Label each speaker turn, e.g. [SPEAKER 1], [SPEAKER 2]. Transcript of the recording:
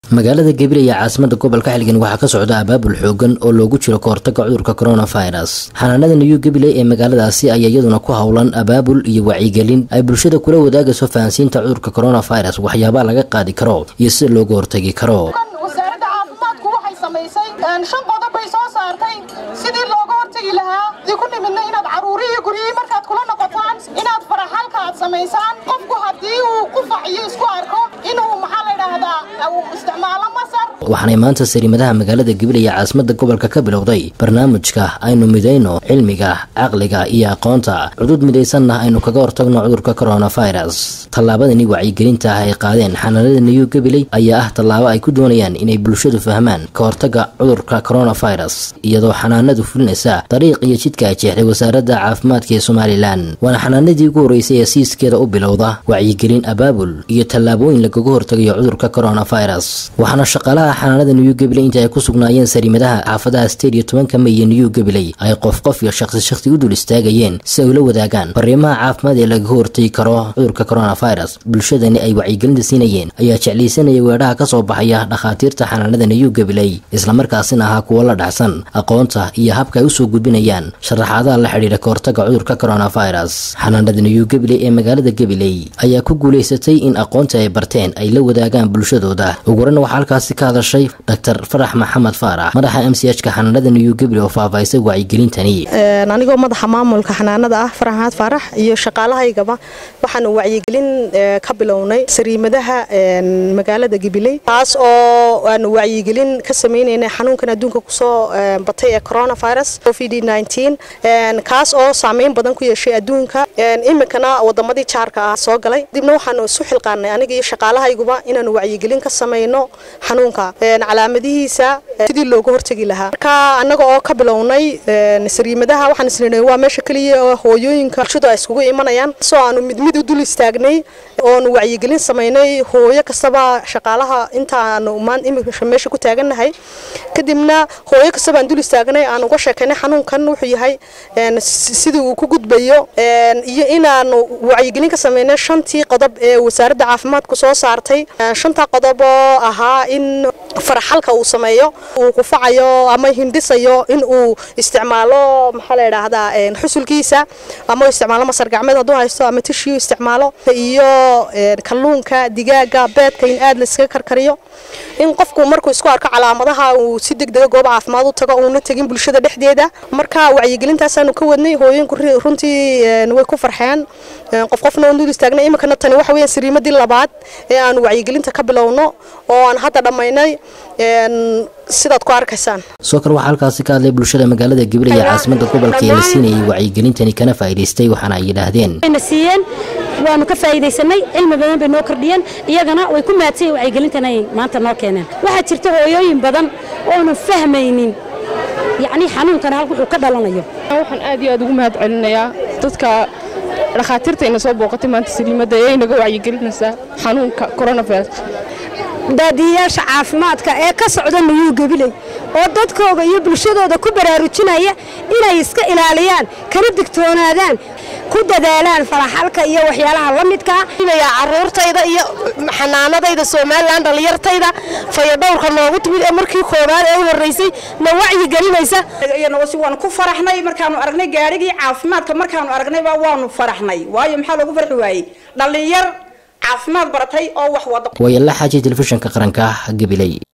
[SPEAKER 1] magaalada gabiley ee caasimada gobolka xilgan waxaa ka socda abaabul xoogan oo loogu jiro kahortaga cudurka coronavirus xanaanada new gabiley ee magaaladaasi ayaa iyaduna ku howlan abaabul iyo wacyigelin ay bulshada kula wadaagayso fahansiinta cudurka coronavirus waxyaabaa laga qaadi karo iyo sida looga hortagi karo
[SPEAKER 2] wasaaradda caafimaadku waxay samaysay shan qodob bay soo saartay sidii looga hortegi lahaa dii ku nimidna inaad caruurihii guryihii markaad kula noqotaan inaad faraxalka aad samaysaan qofku haddii uu qufac iyo isku arko inuu maxaa la yidhaahdaa isticmaalo masar
[SPEAKER 1] waxaanay maanta sariimadaha magaalada gabiley ee caasimada gobolka ka bilowday barnaamijka aynu midayno cilmiga caqliga iyo aqoonta cudud midaysanna aynu kaga hortagno cudurka coronavirus tallaabadani wacyigelinta ah ay qaadeen xanaanada new gabiley ayaa ah tallaabo ay ku doonayaan inay bulshadu fahmaan ka hortaga cudurka coronavirus iyadoo xanaanadu fulinaysa dariiq iyo jidka ay jeexday wasaaradda caafimaadka ee somalilan waana xanaanadii ugu horreysay ee siiskeeda u bilowda wacyigelin abaabul iyo tallaabooyin lagaga hortagayo cudurka coronavirus waxaana shaqaalaha xanaanada new gabiley inta ay ku sugnaayeen sariimadaha xaafadaha state iyo tobanka may iyo new gabiley ay qof qof iyo shaqsi shaqsi u dul istaagayeen si ay ula wadaagaan fariimaha caafimaad ee lagaga hortagi karo cudurka coronavirus bulshadani ay wacyigelinta siinayeen ayaa jeclaysanaya weedhaha ka soo baxaya dhakhaatiirta xanaanada new gabiley islamarkaasina ahaa kuwo la dhacsan aqoonta iyo habka ay usoo gudbinayaan sharaxaadaha la xidhiidha kahortaga cudurka coronavirus xanaanada new gabiley ee magaalada gabiley ayaa ku guulaysatay in aqoonta ay barteen ay la wadaagaan bulshadooda ugurana waxaa halkaasi ka hadashay dr farax maxamed faarax madaxa m c h ka xanaanada new gabiley oo faahfaahisay wacyigelintani
[SPEAKER 3] anigoo madaxa maamulka xanaanada ah farax maxamed faarax iyo shaqaalahaygaba waxaanu wacyigelin ka bilownay sariimadaha magaalada gabiley taas oo aanu wacyigelin ka sameynaynay xanuunkan adduunka kusoo batay ee coronavirus covid kaas oo saameyn badan ku yeeshay adduunka iminkana wadamadii jaarka ah soo galay dibna waxaanu isu xilqaanay aniga iyo shaqaalahayguba inaanu wacyigelin ka samayno xanuunka calaamadihiisa sidii looga hortegi lahaa marka annaga oo ka bilownay sariimadaha waxaan isnidhay waa meesha keliya oo hooyooyinka bulshadu ay iskugu imanayaan soo aanu mid mid u dul istaagnay oonu wacyigelin samaynay hooyo kastaba shaqaalaha intaanu iminka meesha ku taagannahay kadibna hooyo kastaba aan dul istaagnay aan uga sheekaynay xanuunkan wuxuu yahay sidii uu ku gudbayo iyo inaanu wacyigelin ka samaynay shantii qodob ee wasaaradda caafimaadku soo saartay shantaa qodob oo ahaa in faraxalka uu sameeyo uu qufacayo ama hindhisayo in uu isticmaalo maxaa la yidhaahdaa xusulkiisa ama isticmaalo masar gacmeed hadduu haysto ama tishiyu isticmaalo iyo kalluunka digaaga beedka in aad layskaga karkariyo in qofku markuu isku arko calaamadaha uu si degdega goob caafimaad u tago uuna tegin bulshada dhexdeeda marka wacyigelintaasaanu ka wadnay hooyinku runtii way ku farxeen qof qofna waan dul istaagnay iminkana tani waxa weeyaan sariimadii labaad ee aanu wacyigelinta ka bilowno oo aan hadda dhammaynay sidaad ku arkaysaan
[SPEAKER 1] soo kale waxaa halkaasi ka hadlay bulshada magaalada gabiley ee caasimada gobolka ee la siinayay wacyigelintani kana faa'iidaystay waxaana ay yidhaahdeen
[SPEAKER 4] siiyeen waanu ka faa'iidaysanay cilmi badan bay noo kordhiyeen iyagana way ku maadsay wacyigelintan ay maanta noo keeneen waxaa jirta hooyooyin badan oonu fahmaynin yacni xanuunkan halka wuxuu ka dhalanayo
[SPEAKER 5] waxaan aad iyo aad ugu mahad celinayaa dadka dhakhaatiirtayna soo booqatay maanta saliimadda ee inaga wacyigelinaysaa xanuunka coronavirus
[SPEAKER 6] daadiyayaasha caafimaadka ee ka socda nuyuu gabiley oo dadkooda iyo bulshadooda ku baraarujinaya inay iska ilaaliyaan kana digtoonaadaan ku dadaalaan faraxalka iyo waxyaalaha la midkaa
[SPEAKER 7] caruurtayda iyo xanaanadayda somalilan dhallinyartayda fayadhowrka noogu timid ee markii koobaad ee u horreysay na wacyi gelinaysa
[SPEAKER 8] iyanosi waanu ku faraxnay markaanu aragnay gaadhigii caafimaadka markaanu aragnayba waanu faraxnay waayo maxaa loogu farxi waayey dhallinyar caafimaad baratay oo wax wada
[SPEAKER 1] wayala xaaji telefishinka qaranka gabiley